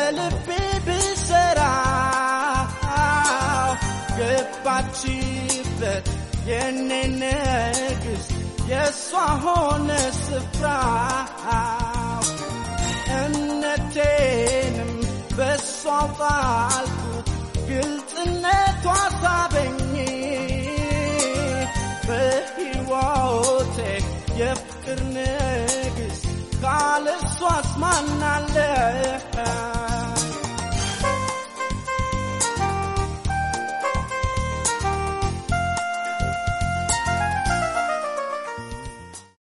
ከልቤ ብሰራ ገባችበት የኔ ንግሥት የእሷ ሆነ ስፍራ እምነቴንም በእሷ ጣልኩት ግልጽነቷ ሳበኝ በሕይወቴ የፍቅር ንግሥት ካለሷስ ማናለ